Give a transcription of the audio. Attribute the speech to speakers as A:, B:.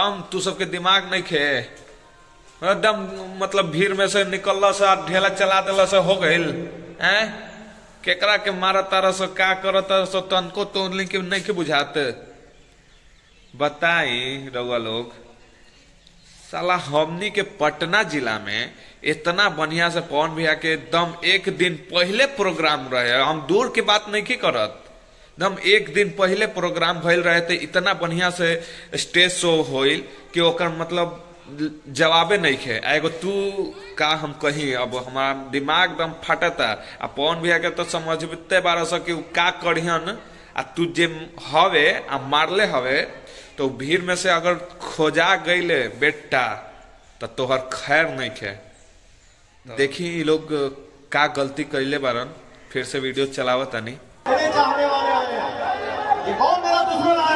A: एकदम तू सबके दिमाग नहीं खे एकदम मतलब भीड़ में से निकल से ढेला चला दिला से हो गइल हैं केकरा के मारा तारा से का करत सो तनको तो के नहीं के बुझात बताई रउआ लोग साला हमनी के पटना जिला में इतना बढ़िया से पवन भैया के एकदम एक दिन पहले प्रोग्राम रहे हम दूर की बात नहीं की करत एकदम एक दिन पहले प्रोग्राम भइल रहे थे इतना बढ़िया से स्टेज शो होइल कि ओकर मतलब जवाबे नहीं खे आ एगो तू का हम कही अब हमारा दिमाग एकदम फटता आ पवन भैया के तो समझते बारह सौ कि उ का करिहन आ तू जे हवे आ मारले हवे तो भीड़ में से अगर खोजा गईले बेटा तो तोहर खैर नहीं खे देखी ये लोग का गलती कैले बारन फिर से वीडियो चलावत तनी
B: बड़े चाहने वाले आए हैं ये कौन मेरा दुश्मन